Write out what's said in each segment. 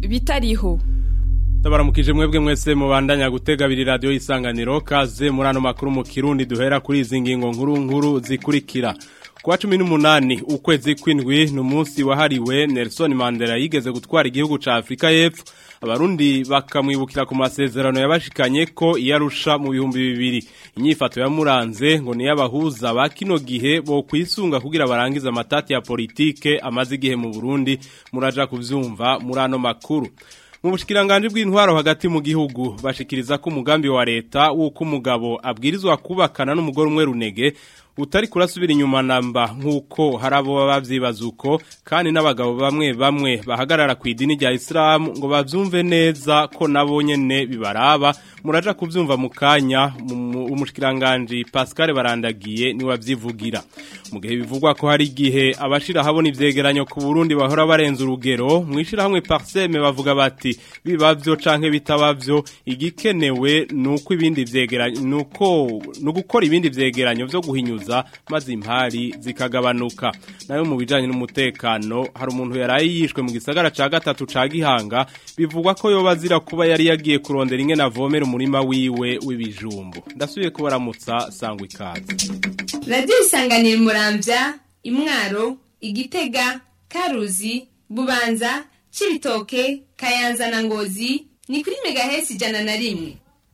bitariho Ndabaramukije mwebwe mwese mubandanya gutega abiri radio isanganiro kaze muri ano makuru mu Kirundi duhera kuri izi ngingo nkuru nkuru zikurikira Kwa cumi n'umunani ukwezi kw'indwi ni umunsi wahariwe Nelson Mandela yigeze gutwara igihugu ca Afrika y'Epfo abarundi bakamwibukira ku masezerano yabashikanye ko iyarusha mu bihumbi bibiri inyifato yamuranze ngo ni y'abahuza ba kino gihe bo kwisunga kugira barangize amatati ya politike amaze igihe mu Burundi muraja kuvyumva muri ano makuru mu bushikiranganje bw'intwaro hagati mu gihugu bashikiriza ko umugambi wa leta wuko umugabo abwirizwa kubakana n'umugore umwe runege utari kurasubira inyuma namba nk'uko hari abo baba bavyibaza uko kandi n'abagabo bamwe bamwe bahagarara ku idini rya isilamu ngo bavyumve neza ko nabo nyene bibaraba muraja kuvyumva mu kanya umushikiranganji Pascal barandagiye ni wavyivugira mu gihe bivugwa ko hari igihe abashira habona ivyegeranyo ku Burundi bahora barenza urugero mwishira hamwe Parseme bavuga bati bibavyo canke bitabavyo igikenewe nuko ibindi vyegeranyo nuko no gukora ibindi vyegeranyo vyo guhinyuza maze impari zikagabanuka nayo mu bijanye n'umutekano hari umuntu yaraye yishwe mu gisagara ca gatatu ca Gihanga bivugwa ko yoba azira kuba yari yagiye kurondera inge navomera umurima wiwe w'ibijumbu ndasubiye kubaramutsa sangwa ikaze radiyo isanganira muramvya imwaro igitega karuzi bubanza cibitoke kayanza na ngozi ni kuri megahesi ijana na rimwe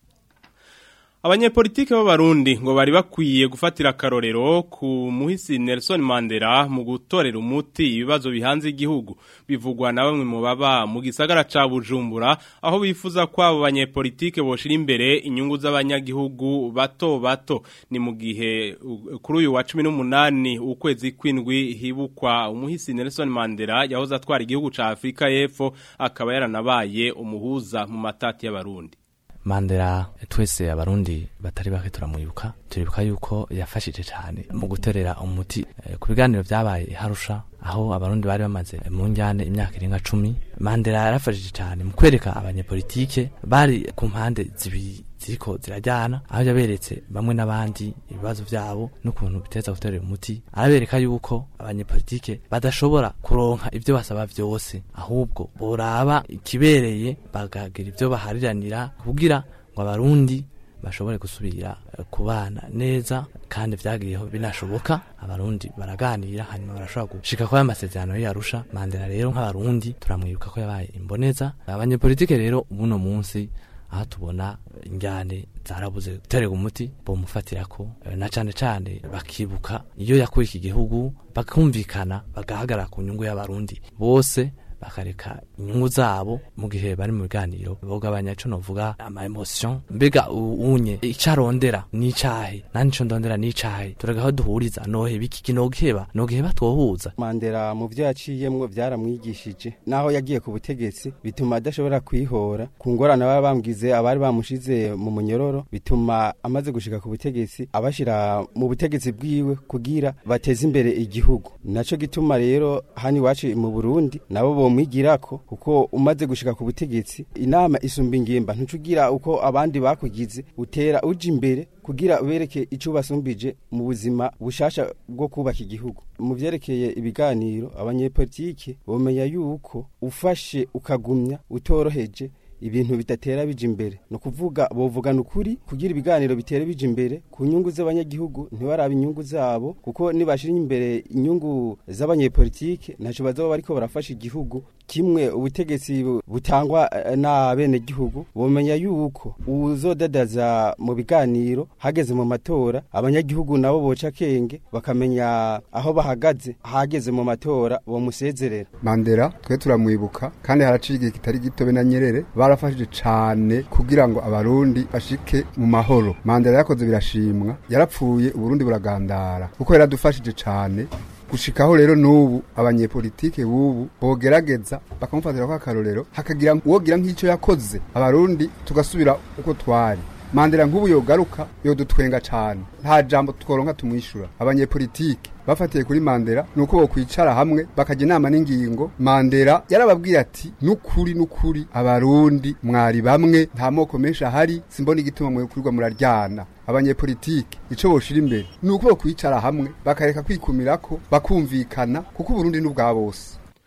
Abanyepolitike b'abarundi ngo bari bakwiye gufatira akarorero ku muhisi Nelson Mandela mu gutorera umuti ibibazo bihanze igihugu bivugwa na bamwe mu baba mu gisagara ca Bujumbura aho bifuza ko abo banyepolitike boshira imbere inyungu z'abanyagihugu bato bato ni mu gihe kuri uyu wa 18 ukwezi kwindwi hibukwa umuhisi Nelson Mandela yahoze atwara igihugu ca Afrika y'Epfo akaba yaranabaye umuhuza mu matati y'abarundi Mandela twese abarundi batari bake turamwibuka turibuka yuko yafashije cyane mu guterera umuti e, ku biganiro byabaye harusha aho abarundi bari bamaze mu njyane imyaka irenga cumi Mandela yarafashije cyane mu kwereka abanyepolitike bari ku mpande zibiri ziriko zirajyana aho yaberetse bamwe n'abandi ibibazo byabo n'ukuntu biteza guterera umuti arabereka yuko abanyepolitike badashobora kuronka ibyo basaba byose ahubwo boraba ikibereye bagagira ibyo bahariranira kugira ngo abarundi bashobore gusubira kubana neza kandi vyagiyeho binashoboka abarundi baraganira hanyuma barashobora gushika kwa amasezerano yarusha Mandela rero nk'abarundi turamwibuka ko yabaye imboneza abanyepolitike rero ubuno munsi aha tubona injyane zarabuze guterega umuti bomufatira ko na cane cane bakibuka iyo yakuye iki gihugu bakumvikana bagahagarara ku nyungu y'abarundi bose bakareka inyungu zabo mu gihe bari mu biganiro bogabanya ico novuga ama emotion mbega unye icarondera n'icahe nani ico ndondera n'icahe turagaho duhuriza nohe biki kinogiheba nogiheba twohuza Mandela mu vyo yaciyemwo vyaramwigishije naho yagiye ku butegetsi bituma adashobora kwihora ku ngorane baba bambwize abari bamushize mu munyororo bituma amaze gushika ku butegetsi abashira mu butegetsi bwiwe kugira bateze imbere igihugu naco gituma rero hani wacu mu Burundi nabo bo mwigirako kuko umaze gushika ku butegetsi inama isumba ingimba ntucugira uko abandi bakugize utera uja imbere kugira ubereke ico basumbije mu buzima bushasha bwo kubaka igihugu mu vyerekeye ibiganiro abanyepolitike bomenya yuko ufashe ukagumya utoroheje ibintu bidatera bija imbere no kuvuga bovugana ukuri kugira ibiganiro bitere bija imbere ku nyungu z'abanyagihugu ntibaraba inyungu zabo kuko nibashira imbere inyungu z'abanyepolitike ntaco bazoba bariko barafasha igihugu kimwe ubutegetsi butangwa na bene gihugu bomenya yuko uzodadaza mu biganiro hageze mu matora abanyagihugu nabo boca kenge bakamenya aho bahagaze hageze mu matora bomusezerera Mandela twe turamwibuka kandi haraciye igihe kitari gitobe na Nyerere barafashije cane kugira ngo abarundi bashike mu mahoro Mandela yakoze birashimwa yarapfuye uburundi buragandara kuko yaradufashije cane gushikaho rero n'ubu abanyepolitike bubu bogerageza bakamufatira kwa karorero hakagira uwogira nk'icyo yakoze abarundi tugasubira uko twari mandela nk'ubu yogaruka yodutwenga cane nta jambo tworonka tumwishura abanyepolitike bafatiye kuri mandela nuko bokwicara hamwe bakajya inama n'ingingo mandela yarababwiye ati nukuri nukuri abarundi mwari bamwe nta moko menshi ahari simbona igituma mwe kurirwa muraryana abanyepolitike ico boshira imbere nuko bokwicara hamwe bakareka kwikumirako bakumvikana kuko uburundi n'ubwa bose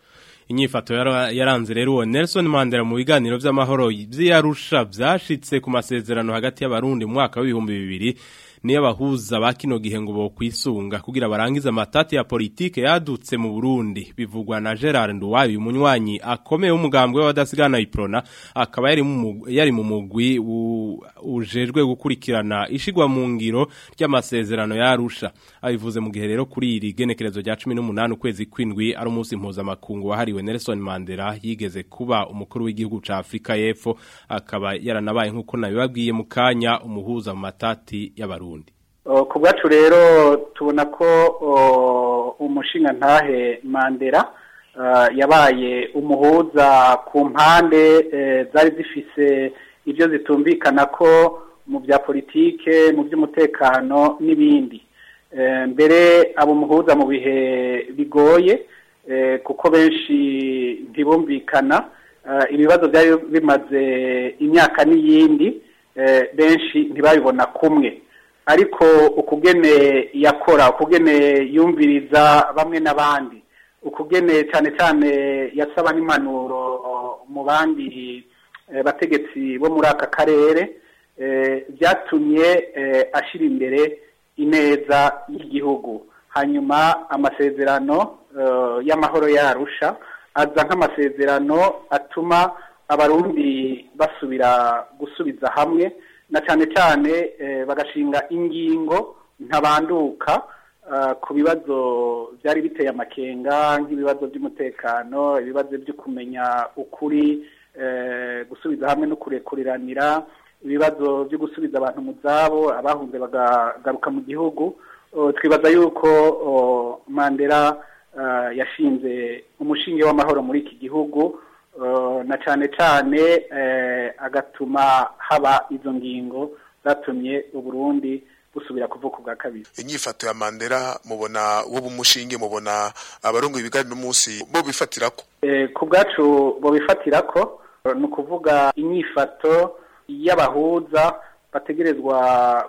inyifato yara- yaranze rero uwo Nelson Mandela mu biganiro vy'amahoro vy'Arusha vyashitse ku masezerano hagati y'abarundi mu mwaka w'ibihumbi bibiri niyo abahuza ba kino gihe ngo bokwisunga kugira barangize amatati ya politike yadutse mu Burundi bivugwa na Gerard Nduwayo umunywanyi akomeye w'umugambwe w'abadasigana iprona akaba yari mu mugwi- yari mu mugwi u- ujejwe gukurikirana ishigwa mu ngiro ry'amasezerano ya Arusha abivuze mu gihe rero kuri iri genekerezo rya 18 ukwezi kwindwi ari umunsi mpuzamakungu wahariwe Nelson Mandela yigeze kuba umukuru w'igihugu ca Afrika y'Epfo akaba yaranabaye nk'uko nabibabwiye mu kanya umuhuza mu matati y'abarundi O, ku bwacu rero tubona ko o, umushinga ntahe mandela ah, yabaye umuhuza ku mpande eh, zari zifise ibyo zitumvikana ko mu bya politike mu by'umutekano n'ibindi Eh, mbere abo umuhuza mu bihe bigoye eh, kuko benshi ntibumvikana Ah, ibibazo byari bimaze imyaka n'iyindi eh, benshi ntibabibona kumwe ariko ukugene yakora ukugene yumviriza bamwe n'abandi ukugene cyane cyane yasaba n'impanuro mu bandi eh, bategetsi bo muri aka karere eh, byatumye eh, ashyira imbere ineza y'igihugu hanyuma amasezerano eh, y'amahoro yarusha aza nk'amasezerano atuma abarundi basubira gusubiza hamwe na cyane cyane eh, bagashinga ingingo ntabanduka ah, ku bibazo byari biteye amakenga nk'ibibazo by'umutekano ibibazo byo kumenya ukuri eh, gusubiza hamwe no kurekuriranira ibibazo byo gusubiza abantu mu zabo abahunze bagagaruka mu gihugu Oh, twibaza yuko oh, mandela ah, yashinze umushinge w'amahoro muri iki gihugu Uh, na cyane cyane eh, agatuma haba izo ngingo zatumye uburundi busubira kuvuka ubwa kabiri inyifato ya Mandela mubona wo bumushinge mubona abarungu ibiganiro umunsi bo bifatirako Eh, ku bwacu bo bifatira ko eh, ni ukuvuga inyifato y'abahuza bategerezwa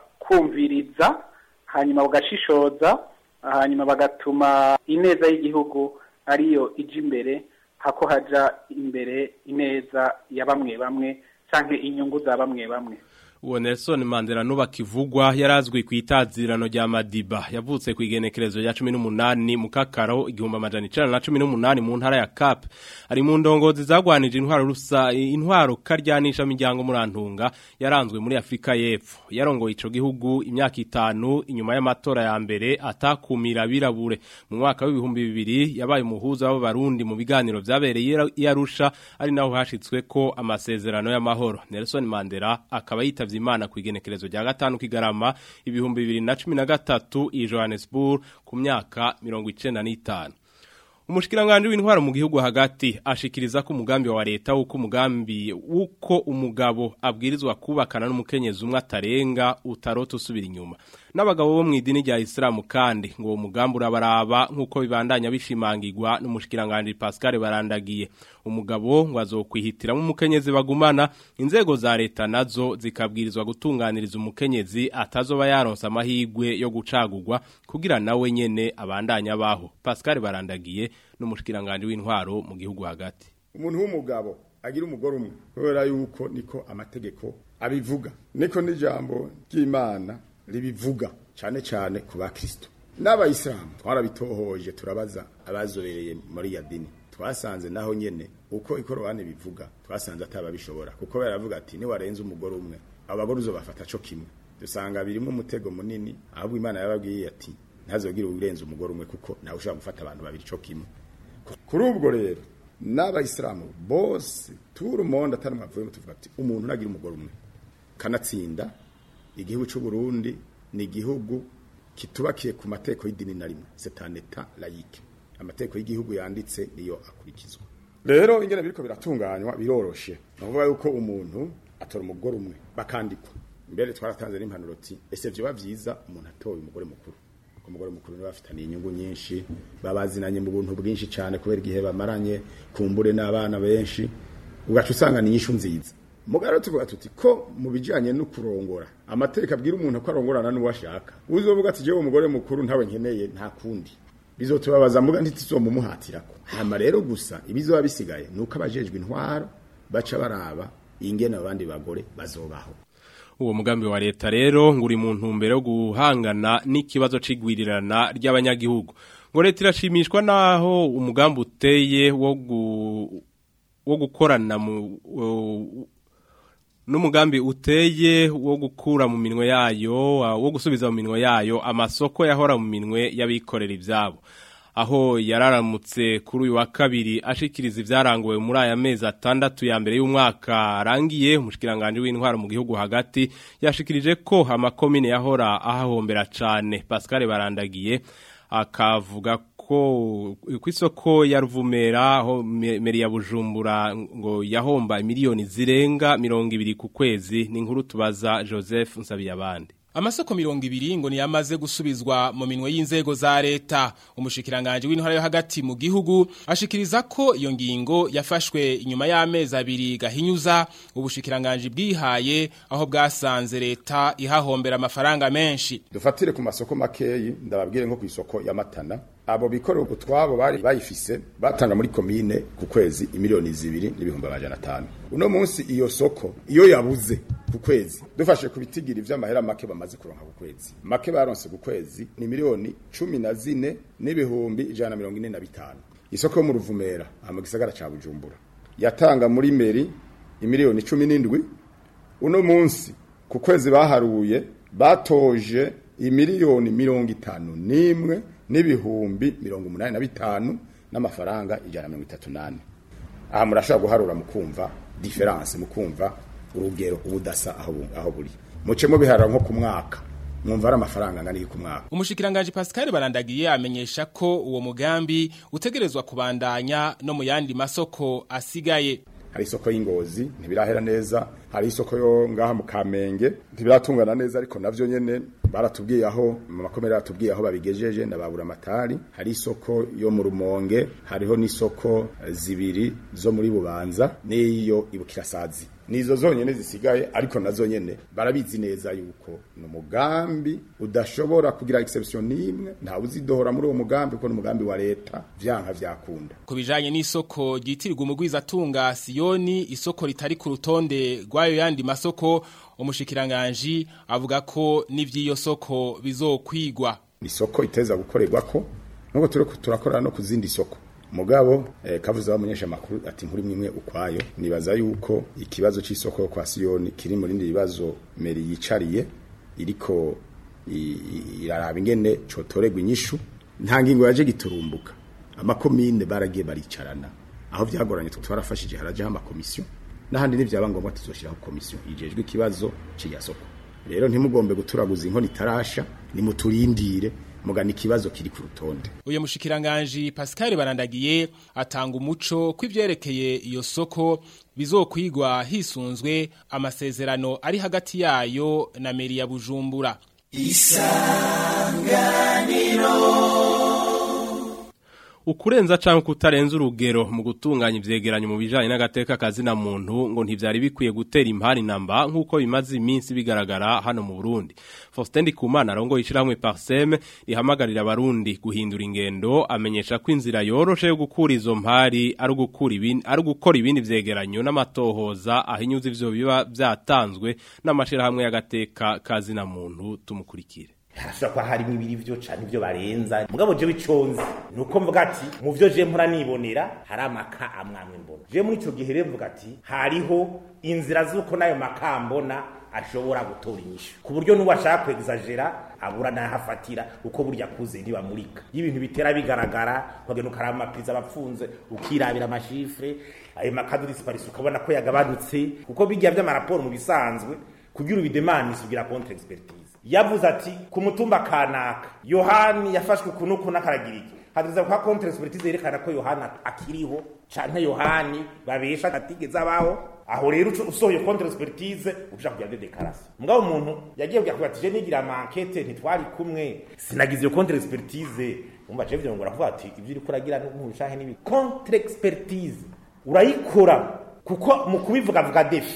kumviriza hanyuma bagashishoza hanyuma bagatuma ineza y'igihugu ariyo ija imbere hako haja imbere ineza ya bamwe bamwe canke inyungu za bamwe bamwe uwo Nelson Mandela nuba kivugwa yarazwi ku itazirano rya Madiba yavutse ku igenekerezo rya 18 mu kakaro igihumbi amajana 1918 mu ntara ya Cap ari mu ndongozi zagwanije intwaro rusa intwaro karyanisha miryango murantunga yaranzwe muri Afrika y'Epfo yarongoye ico gihugu imyaka itanu inyuma y'amatora ya mbere atakumira birabure mu mwaka w'ibihumbi bibiri yabaye umuhuza w'abarundi mu biganiro vyabereye i Arusha ari naho hashitswe ko amasezerano y'amahoro Nelson Mandela akaba yitavye Imana ku igenekerezo rya gatanu kigarama ibihumbi bibiri na cumi na gatatu i Johannesburg ku myaka mirongo icenda n'itanu Umushikiranganje w'intwaro mu gihugu hagati ashikiriza ko umugambi wa leta uko umugambi uko umugabo abwirizwa kubakana n'umukenyezi umwe atarenga utarota usubira inyuma n'abagabo bo mu idini rya Islam kandi ngo uwo mugambi urabaraba nkuko bibandanya bishimangirwa n'umushikiranganje Pascal barandagiye umugabo ngo azokwihitiramo umukenyezi bagumana inzego za leta nazo zikabwirizwa gutunganiriza umukenyezi atazoba yaronsa amahigwe yo gucagurwa kugira nawe nyene abandanya baho Pascal barandagiye n'umushikiranganje w'intwaro mu gihugu hagati umuntu w'umugabo agira umugore umwe kubera yuko niko amategeko abivuga niko n'ijambo ry'imana ribivuga cyane cyane ku bakristo n'abayisilamu twarabitohoje turabaza abazobereye muri ya dini twasanze naho nyene uko ikorobani bivuga twasanze atababishobora kuko baravuga ati niwarenze umugore umwe abagore uzobafata co kimwe dusanga birimo umutego munini ahubwo imana yababwiye ati ntazogire urenze umugore umwe kuko nawe ushobora gufata abantu babiri co kimwe kuri ubwo rero n'abayisilamu bose turi umonda atari mwavuyemo tuvuga ati umuntu nagira umugore umwe kanatsinda igihugu cy'u Burundi ni igihugu kitubakiye ku mateko y'idini na rimwe c'est un état laïque amateko y'igihugu yanditse niyo akurikizwa rero ingene biriko biratunganywa biroroshe navuga yuko umuntu atora umugore umwe bakandikwa mbere twaratanze n'impanuro ati ese vyoba vyiza umuntu atoye umugore mukuru umugore mukuru niwe bafitaniye inyungu nyinshi babazinanye mu buntu bwinshi cyane kubera igihe bamaranye kumbure n'abana benshi ugaca usanga ni inyishu nziza mugaro tuvuga tuti ko mu bijanye no kurongora amateka abwira umuntu ko arongorana n'uwo ashaka uzovuga ati jewe umugore mukuru ntawe nkeneye nta kundi bizotubabaza mbuga ntituzomumuhatirako hama rero gusa ibizoba bisigaye nuko abajejwe intwaro baca baraba ingene abandi bagore bazobaho uwo mugambi wa leta rero ngo uri mu ntumbero yo guhangana n'ikibazo c'igwirirana ry'abanyagihugu ngo leta irashimishwa naho umugambi uteye wo gu wo gukorana mu n'umugambi uteye wo gukura mu minwe yayo wo gusubiza mu minwe yayo amasoko yahora mu minwe y'abikorera ibyabo aho yararamutse kuri uyu wa kabiri ashikiriza ibyaranguwe muri aya mezi atandatu ya mbere y'umwaka arangiye umushikiranganje w'intwaro mu gihugu hagati yashikirije ko amakomine yahora ahahombera cyane Pascal barandagiye akavuga ko ku isoko ya ruvumera aho meri ya bujumbura ngo yahomba miliyoni zirenga mirongo ibiri ku kwezi ni inkuru tubaza joseph nsabiyabandi amasoko mirongo ibiri ngo niyamaze gusubizwa mu minwe y'inzego za leta umushikiranganje w'intwara yo hagati mu gihugu ashikiriza ko iyo ngingo yafashwe inyuma y'amezi abiri gahinyuza ubushikiranganje bwihaye aho bwasanze leta ihahombera amafaranga menshi dufatire ku masoko makeyi ndababwire nko ku isoko ya matana abo bikorera utwabo bari bayifise batanga muri komine ku kwezi imiliyoni zibiri n'ibihumbi amajana atanu uno munsi iyo soko iyo yabuze ku kwezi dufashe ku bitigiri vy'amahera make bamaze kuronka ku kwezi make baronse ku kwezi ni miliyoni cumi na zine n'ibihumbi ijana na mirongo ine na bitanu isoko yo mu ruvumera aha mu gisagara ca bujumbura yatanga muri meri imiliyoni cumi n'indwi uno munsi ku kwezi baharuye batoje imiliyoni mirongo itanu n'imwe n'ibihumbi mirongo umunani na bitanu n'amafaranga ijana na mirongo itatu n'ane aha murashobora guharura mukumva diferanse mukumva urugero ubudasa aho aho buri muce mubiharura nko ku mwaka mwumva ari amafaranga angana ku mwaka umushikiranganje Pascal barandagiye amenyesha ko uwo mugambi utegerezwa kubandanya no mu yandi masoko asigaye hari isoko y'ingozi ntibirahera neza hari isoko yo ngaha mu kamenge ntibiratungana neza ariko navyo nyene baratubwiye aho mu makomere baratubwiye aho babigejeje ndababura amatari hari isoko yo mu rumonge hariho n'isoko zibiri zo muri bubanza n'iyo ibukirasazi nizo zonyene zisigaye ariko nazo nyene barabizi neza yuko ni umugambi udashobora kugira exception n'imwe ntawe uzidohora muri uwo mugambi kuko ni umugambi wa leta vyanka vyakunda ku bijanye n'isoko ryitirirwa umugwizatunga siyoni isoko ritari ku rutonde rw'ayo yandi masoko umushikiranganji avuga ko n'ivy'iyo soko bizokwigwa isoko iteza gukorerwa ko nuko turiko turakorana no ku zindi soko mugabo eh, kavuze abamenyesha makuru ati nkuri mwimwe ukwayo nibaza yuko ikibazo c'isoko yo kwa Siyoni kiri muri ndi bibazo meri yicariye iriko iraraba ingene cotoregwa inyishu nta ngingo yaje giturumbuka amakomine baragiye baricarana aho vyagoranye twarafashije haraje amakomisiyo n'ahandi n'ivyaba ngombwa tuzoshiraho komisiyo ijejwe ikibazo c'iya soko rero ntimugombe guturaguza inkoni itarasha nimuturindire mugana ikibazo kiri ku rutonde uyu mushikiranganje Pascal barandagiye atanga umuco kw'ivyerekeye iyo soko bizokwigwa hisunzwe amasezerano ari hagati yayo na meri ya Bujumbura isanganiro ukurenza canke kutarenza urugero mu gutunganya ivyegeranyo mu bijanye n'agateka kazina muntu ngo ntivyari bikwiye gutera impari namba nkuko bimaze iminsi bigaragara hano mu Burundi Faustin Ndikumana arongo yishirahamwe Parsem rihamagarira abarundi guhindura ingendo amenyesha ko inzira yoroshe yo gukura izo mpari ari gukura ibindi ari gukora ibindi vyegeranyo n'amatohoza ahinyuza ivyo biba vyatanzwe n'amashirahamwe y'agateka kazina muntu tumukurikire harashobora kuba harimo ibiri vyo canke ivyo barenza mugabo jewe iconzi nuko mvuga ati mu vyo je mpora nibonera hari amaka amwamwe mbona je muri ico gihe rero mvuga ati hariho inzira z'uko nayo maka mbona ashobora gutora inyishu ku buryo n'uwashaka kwegizagera abura nahafatira uko burya kuze ntibamurika y'ibintu bitera bigaragara ukagenda ukaraba amapriza abapfunze ukirabira amashifre ayo makadu disparisi ukabona ko yagabanutse kuko bijya vy'amaraporo mu bisanzwe kugira ubidemanisi ugira contre expertise yavuze ati ku mutumba kanaka yohani yafashwe kunuku n'akaragira iki hadiriza kwa contre expertise yerekana ko yohana akiriho canke yohani babesha atigeze abaho aho rero usohoye contre expertise uja kugira de déclaration mugabo umuntu yagiye kugira ati je nigira ama enquête ntitwari kumwe sinagize iyo contre expertise umva je vyo ngora kuvuga ati ivyo uri kuragira n'ubushahe nibi contre expertise urayikora kuko mu kubivuga vuga defi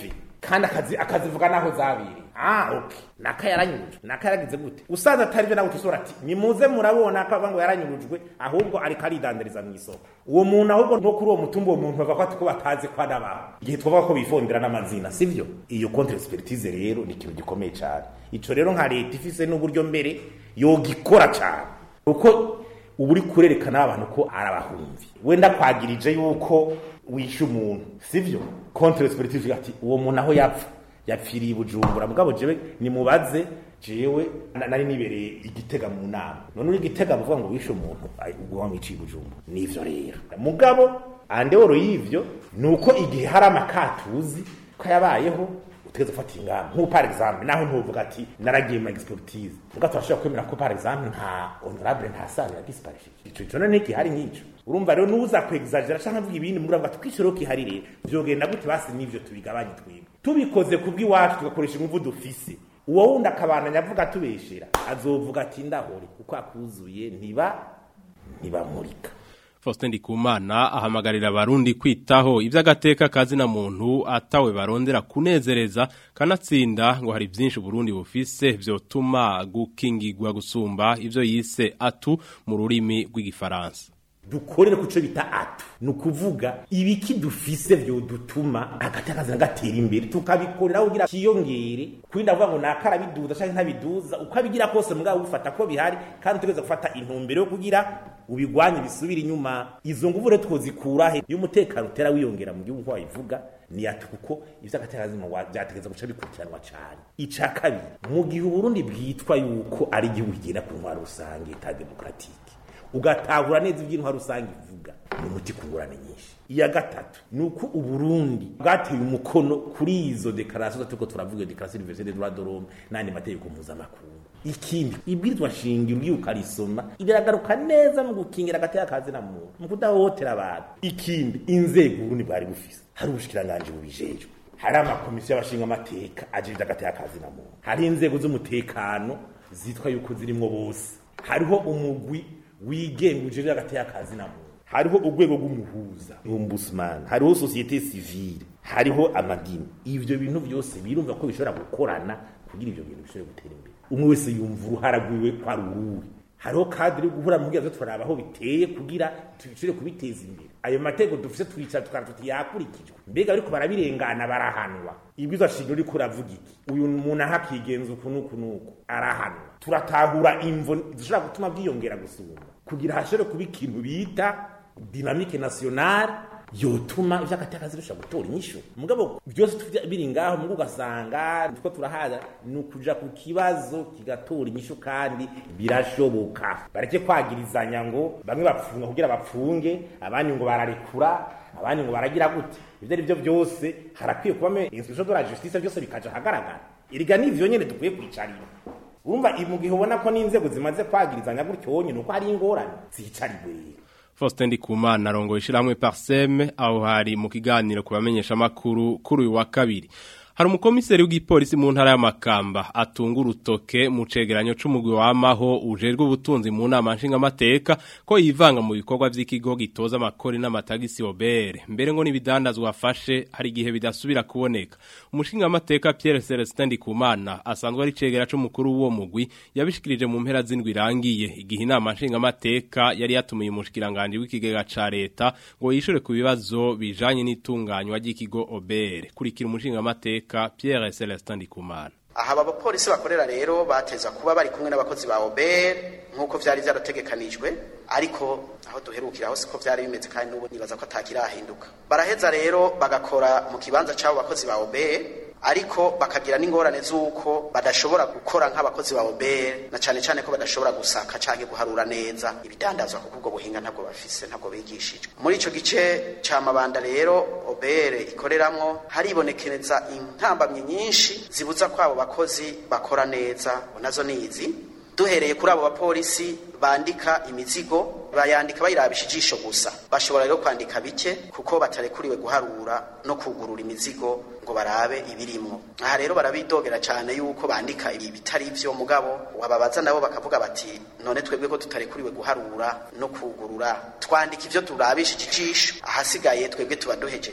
kandi akazi akazivuga naho zabiri ah okay naka yaranyurujwe naka yaragize gute usanze atari byo nawe utusora ati nimuze murabona ko ngo yaranyurujwe ahubwo ariko aridandariza mu isoko uwo muntu ahubwo no kuri uwo mutumba uwo muntu bavuga ko batazi ko ari abantu igihe twavuga ko bifondera n'amazina sivyo iyo contre expertise rero ni ikintu gikomeye cyane ico rero nka leta ifise n'uburyo mbere yogikora cyane uko ubu uri kurerekana abantu ko arabahumvi wenda kwagirije yuko wishe umuntu sivyo contre expertise ati uwo muntu aho yapfa yapfiriye bujumbura mugabo jewe nimubaze jewe nari nibereye igitega mu nama none uri igitega bavuga ngo wishe umuntu ubwo wamwiciye bujumbura nivyo rero mugabo andeworo y'ivyo nuko igihe hari amakatuzi ko yabayeho utegeze gufata ingamba nk'ubu par exemple naho ntuvuga ati naragiye mu expertise muga turashobora kwemera ko par exemple nta honorable nta sare ya disparishije ico cyo none iki hari nk'ico urumva rero nuza kwexagera canke avuga ibindi muri ngo twiciro kihari rero vyogenda gute basi nivyo tubigabanye twebwe tubikoze kubw'iwacu tugakoresha inguvu dufise uwo wundi akabananya avuga tubeshera azovuga ati ndahore kuko akuzuye ntiba ntibamurika Faustin Ndikumana ahamagarira abarundi kwitaho ivy'agateka kazi na muntu atawe barondera kunezereza kanatsinda ngo hari byinshi Burundi bufise vyotuma gukingirwa gusumba ivyo yise atu mu rurimi rw'igifaransa dukorere kuco bita atu nukuvuga ibiki dufise byo dutuma agatakaza gatera imbere tukabikorera kugira kiyongere kuri ndavuga ngo nakara biduza canke ntabiduza uko abigira kose mugabo ufata ko bihari kandi tugeze gufata intumbero yo kugira ubigwanye bisubira inyuma izo nguvu rero twozikura he iyo umutekano utera wiyongera mu gihugu wabivuga ni ati kuko ivyo agatakaza mu byategeza guca bikurikiranwa cyane ica kabiri mu gihe Burundi bwitwa yuko ari igihugu kigenda ku ntwaro rusange ta demokratike ugatahura neza iby'intwaro rusange ivuga ni umuti ku ngorane nyinshi iya gatatu ni uko uburundi bwateye umukono kuri izo dekarasiyo turiko turavuga iyo dekarasiyo universelle des droits de l'homme n'andi mategeko mpuzamakungu ikindi ibwirizwa shingiro ugiye ukarisoma biragaruka neza mu gukingira agateka kazi na muntu mu kudahohotera abantu ikindi inzego uburundi bwari bufise hari ubushikiranganji bubijejwe hari amakomisiyo y'abashinga amateka ajejwe agateka kazi na muntu hari inzego z'umutekano zitwa yuko zirimwo bose hariho umugwi wigenga uje hagati y'akazi na muntu hariho urwego rw'umuhuza ombudsman hariho societe civile hariho amadini ivyo bintu byose birumva ko bishobora gukorana kugira ivyo bintu bishobore gutera imbere umwe wese yumva uruhara rwiwe ko ari uruwe hariho kadiri guhura mu bwiza turaba aho biteye kugira tubishobore kubiteza imbere ayo mateko dufise twicara tukara tuti yakurikijwe mbega ariko barabirengana barahanwa ibwiza shingiro riko uravuga iki uyu muntu aho akigenza uku n'uku n'uku arahanwa turatahura imvo zishobora gutuma bwiyongera gusumba kugira hashobore kuba ikintu bita dinamike nationale yotuma ivy'agatakazi bishobora gutora inyishu mugabo byose biri ngaho mugo ugasanga two turahaza ni ukuja ku kibazo kigatora inyishu kandi birashoboka bareke kwagirizanya ngo bamwe bapfunga kugira bapfunge abandi ngo bararekura abandi ngo baragira gute ivyo ari byo byose harakwiye kuba institution de la justice byose bikaja hagaragara iriga n'ivyo nyene dukwiye kwicarira urumva mu gihe ubona ko n'inzego zimaze kwagirizanya gutyo wonyine uko hari ingorane zicarigwe Faustin Ndikumana arongoye ishyirahamwe Parseme aho hari mu kiganiro kubamenyesha makuru kuri uyu wa kabiri hari umukomiseri w'igipolisi mu ntara y'amakamba atunga urutoke mu cegeranyo c'umugwi wamaho ujejwe ubutunzi mu nama nshingamateka ko yivanga mu bikorwa vy'ikigo gitoza amakori n'amatagisi obere mbere ngo n'ibidandazwa afashe hari igihe bidasubira kuboneka umushingamateka Pierre Celestin Ndikumana asanzwe ari cegera c'umukuru w'uwo mugwi yabishikirije mu mpera z'indwi irangiye igihe inama nshingamateka yari yatumiye umushikiranganje w'ikigega ca leta ngo yishure ku bibazo bijanye n'itunganywa ry'ikigo obere kurikira umushingamateka Pierre Celestin Ndikumana aha aba bapolisi bakorera rero bateza kuba bari kumwe n'abakozi ba OBR nk'uko vyari vyarategekanijwe ariko aho duherukira aho siko vyari bimeze kandi n'ubu nibaza ko atakirahinduka baraheza rero bagakora mu kibanza c'abo bakozi ba OBR ariko bakagira n'ingorane z'uko badashobora gukora nk'abakozi ba OBR na cane cane ko badashobora gusaka canke guharura neza ibidandazwa kuko ubwo buhinga ntabwo bafise ntabwo bigishijwe muri ico gice ca mabanda rero OBR ikoreramwo haribonekereza intambamyi nyinshi zibuza ko abo bakozi bakora neza nazo nizi duhereye kuri abo bapolisi bandika imizigo bayandika bayirabisha ijisho gusa bashobora rero kwandika bike kuko batarekuriwe guharura no kugurura imizigo ngo barabe ibirimwo aha rero barabidogera cyane yuko bandika ibi bitari byo mugabo wababaza nabo bakavuga bati none twebwe ko tutarekuriwe guharura no kugurura twandika ivyo turabisha ijisho ahasigaye twebwe tuba duhejeje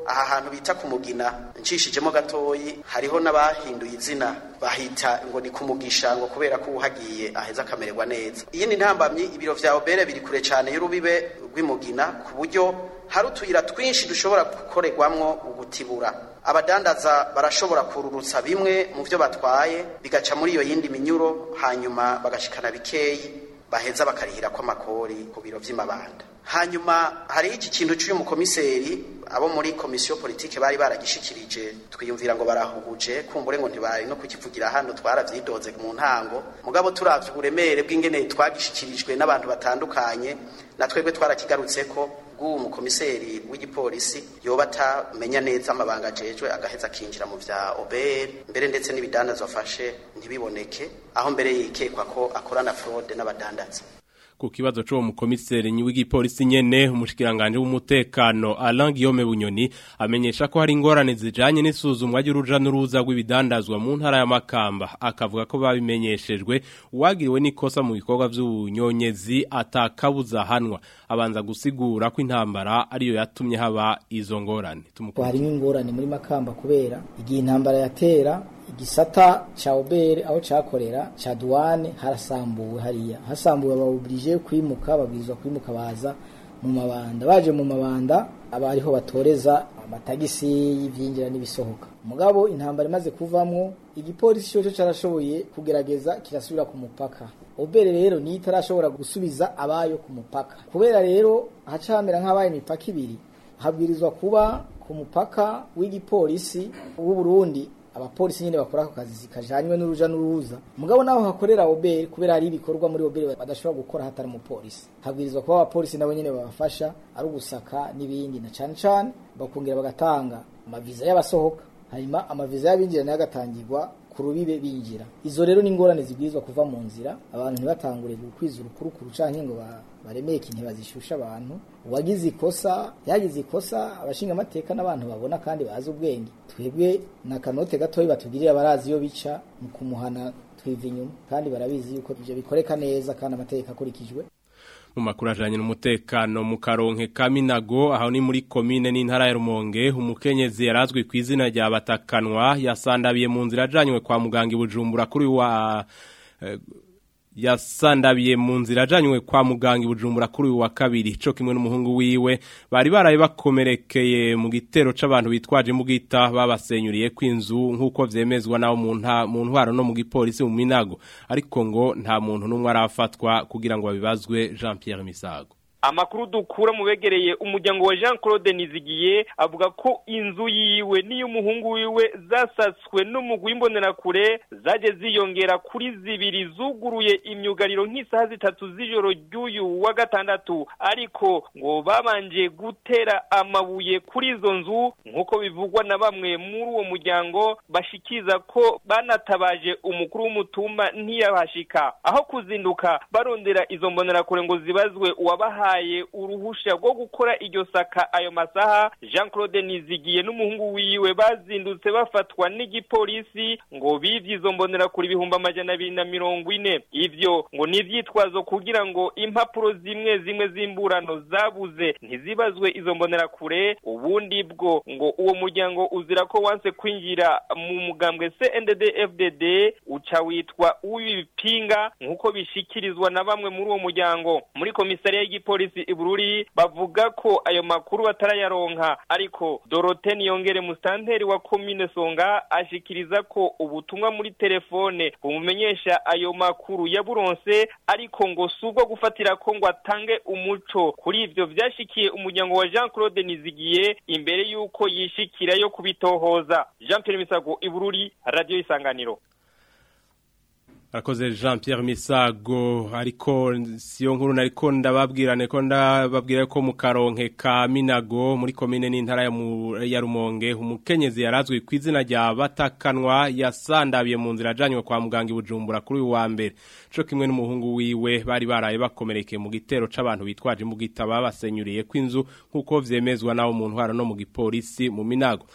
aha hantu bita ku mugina ncishijemo gatoyi hariho n'abahinduye izina bahita ngo ni kumugisha ngo kubera ko uhagiye aheza akamererwa neza iyi ni ntambamyi ibiro vya obere biri kure cyane y'urubibe rw'imugina ku buryo hari utuyira twinshi dushobora gukorerwamwo ugutibura abadandaza barashobora kururutsa bimwe mu byo batwaye bigaca muri iyo yindi minyuro hanyuma bagashikana bikeyi baheza bakarihira ko amakori ku biro vy'imabanda hanyuma hari iki kintu cy'uyu mukomiseri abo muri komisiyo politike bari baragishikirije twiyumvira ngo barahuguje kumbure ngo ntibari no kukivugira hano twaravyidoze mu ntango mugabo turavye uburemere bw'ingene twagishikirijwe n'abantu batandukanye na twebwe twarakigarutseko bw'uwo mukomiseri w'igipolisi yoba atamenya neza amabanga ajejwe agaheza akinjira mu vya obr mbere ndetse n'ibidandazwa afashe ntibiboneke aho mbere yikekwa ko akorana fraude n'abadandaza ku kibazo c'uwo mukomiseri w'igipolisi nyene umushikiranganje w'umutekano Alain Guillaume Bunyoni amenyesha ko hari ingorane zijanye n'isuzumwa ry'uruja n'uruza rw'ibidandazwa mu ntara ya Makamba akavuga ko babimenyeshejwe uwagiriwe n'ikosa mu bikorwa vy'ubunyonyezi atakabuza hanwa abanza gusigura ko intambara ariyo yatumye haba izo ngorane harimo ingorane muri Makamba kubera igihe intambara yatera igisata cha obere aho cakorera cha duwane harasambuwe hariya hasambuwe abawubrije kwimuka babwirizwa kwimuka baza mu mabanda baje mu mabanda abariho batoreza amatagisi y'ivyinjira n'ibisohoka mugabo intambara imaze kuvamwo igipolisi cyo carashoboye kugerageza kirasubira ku mupaka obere rero ni itarashobora gusubiza abayo ku mupaka kubera rero haca hamera nk'abaye imipaka ibiri habwirizwa kuba ku mupaka w'igipolisi w'u Burundi abapolisi nyine bakora ako kazi kajanywe n'uruja n'uruza mugabo naho hakorera obere kubera hari ibikorwa muri obere badashobora gukora hatari umupolisi habwirizwa kuba abapolisi nabo nyine babafasha ari ugusaka n'ibindi na cane cane bakongera bagatanga amaviza y'abasohoka hanyuma amaviza y'abinjira nayo agatangirwa ku rubibe binjira izo rero ni ingorane zibwirizwa kuva mu nzira abantu ntibatangure gukwiza urukurukuru canke ngo baremeke ntibazishusha abantu uwagize ikosa yagize ikosa abashinga amateka n'abantu babona kandi bazi ubwenge twebwe na kanote gatoyi batugirira barazi iyo bica mu kumuhana twiva inyuma kandi barabizi yuko ivyo bikoreka neza kandi amategeko akurikijwe mu makuru ajanye n'umutekano mu karonke kaminago aho ni muri komine n'intara ya Rumonge umukenyezi yarazwi ku izina rya batakanwa yasandabiye mu nzira ajanywe kwa muganga ibujumbura kuri wa eh, yasandabiye mu nzira ajanywe kwa muganga ibujumbura kuri wa kabiri co kimwe n'umuhungu wiwe bari baraye bakomerekeye mu gitero c'abantu bitwaje mu gita babasenyuriye kw'inzu nkuko vyemezwa naho mu nta mu ntwaro no mu gipolisi mu minago ariko ngo nta muntu numwe arafatwa kugira ngo babibazwe Jean Pierre Misago amakuru dukura mu begereye umuryango wa Jean Claude Nizigiye avuga ko inzu yiwe n'iy'umuhungu wiwe zasatswe n'umugwi w'imbonerakure zaje ziyongera kuri zibiri zuguruye imyugariro nk'isaha zitatu z'ijoro ry'uyu wa gatandatu ariko ngo babanje gutera amabuye kuri izo nzu nk'uko bivugwa na bamwe muri uwo muryango bashikiza ko banatabaje umukuru w'umutumba ntiyabashika aho kuzinduka barondera izo mbonerakure ngo zibazwe uwabaha bahaye uruhusha rwo gukora iryo saka ayo masaha Jean Claude Nizigiye n'umuhungu wiwe bazindutse bafatwa n'igipolisi ngo bivye izo mbonera kuri ibihumbi amajana abiri na mirongo ine ivyo ngo ni ivyitwazo kugira ngo impapuro zimwe zimwe z'imburano zabuze ntizibazwe izo mbonera kure ubundi bwo ngo uwo muryango uzira ko wanse kwinjira mu mugambwe CNDD FDD uca witwa uw'ibipinga nk'uko bishikirizwa na bamwe muri uwo muryango muri komisariya y'igipolisi ibururi bavuga ko ayo makuru batarayaronka ariko Dorothée Niyongere mustanteri wa commune Songa ashikiriza ko ubutumwa muri telefone bumumenyesha ayo makuru ya buronse ariko ngo subwo gufatira ko ngo atange umuco kuri ivyo vyashikiye umuryango wa Jean Claude Nizigiye imbere yuko yishikira yo kubitohoza Jean Pierre Misago ibururi radio isanganiro Arakoze Jean Pierre Misago ariko siyo nkuru nariko ndababwirane ko ndababwira ko mu karonke ka Minago muri komine n'intara ya, ya Rumonge umukenyezi yarazwi ku izina rya Batakanwa yasandabiye mu nzira ajanywe kwa muganga ibujumbura kuri wa mbere co kimwe n'umuhungu wiwe bari baraye bakomerekeye mu gitero c'abantu bitwaje mu gitaba basenyuriye kw'inzu nkuko vyemezwa nawo mu ntwara no mu gipolisi mu Minago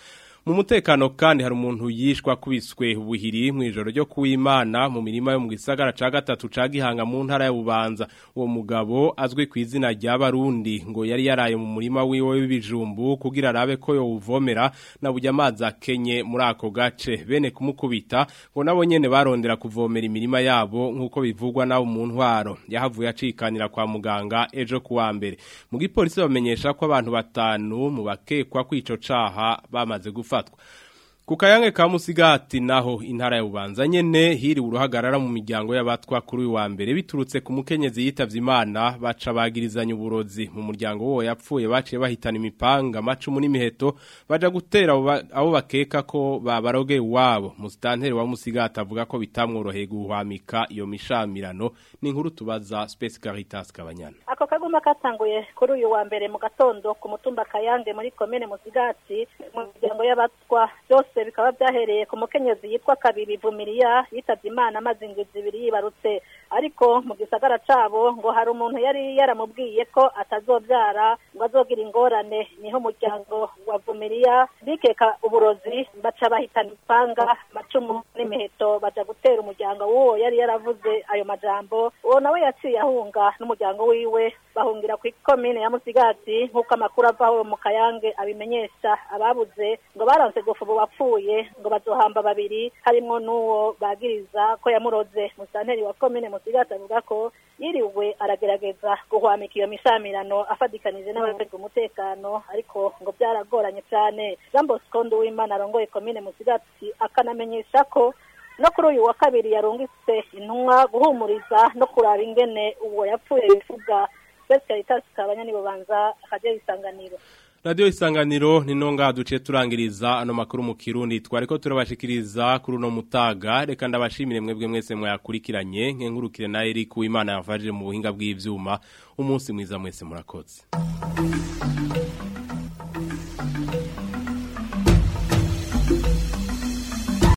mu mutekano kandi hari umuntu yishwa kubiswe ubuhiri mu ijoro ryo kuwimana mu mirima yo mu gisagara ca gatatu ca Gihanga mu ntara ya Bubanza uwo mugabo azwi ku izina rya Barundi ngo yari yaraye mu murima wiwe w'ibijumbu kugira arabe ko yowuvomera na burya amazi akenye muri ako gace bene kumukubita ngo nabo nyene barondera kuvomera imirima yabo nkuko bivugwa nawo mu ntwaro yahavuye acikanira kwa muganga ejo kuwa mbere mu gipolisi bamenyesha ko abantu batanu mu bakekwa kwico caha bamaze gufatwa ku kayange ka musigati naho intara ya bubanza nyene hiriwe uruhagarara mu miryango y'abatwa kuri uyu wa mbere biturutse ku mukenyezi yitavye imana baca bagirizanya uburozi mu muryango wo yapfuye baciye bahitana imipanga amacumu n'imiheto baja gutera abo ba- abo bakeka ko babarogeye iwabo musitanteri wa musigati avuga ko bitamworoheye guhwamika iyo mishamirano ni inkuru tubaza Space Caritas Kabanyana ako kaguma katanguye kuri uyu wa mbere mu gatondo ku mutumba kayange muri komine musigati mu miryango y'abatwa byose bikaba byahereye ku mukenyezi yitwa kabiri vumiriya yitabye imana amaze indwi zibiri yibarutse ariko mu gisagara cabo ngo hari umuntu yari yaramubwiye ko atazobyara ngo azogira ingorane niho umuryango wa vumiriya bikeka uburozi baca bahitana ipanga amacumu n'imiheto baja gutera umuryango w'uwo yari yaravuze ayo majambo uwo nawe yaciye ahunga n'umuryango wiwe bahungira ku ikomine ya musigati nk'uko amakuru avaho mu kayange abimenyesha ababuze ngo baranse gufu ubu wapfuye ngo bazohamba babiri harimwo n'uwo bagiriza ko yamuroze musanteri wa komine musigati avuga ko yiriwe aragerageza guhwamika iyo mishamirano afadikanije n'abajejwe umutekano ariko ngo byaragoranye cyane jean bosco nduwimana arongoye komine musigati akanamenyesha ko no kuri uyu wa kabiri yarungitse intumwa guhumuriza no kuraba ingene uwo yapfuye bivuga Best Caritas kabanya nibo banza akajya isanganiro Radio isanganiro ni nonga duce turangiriza ano makuru mu kirundi twariko turabashikiriza kuri uno mutaga reka ndabashimire mwebwe mwese mwayakurikiranye nkenkurukire na Eric Uwimana yafashije mu buhinga bw'ivyuma umunsi mwiza mwese murakoze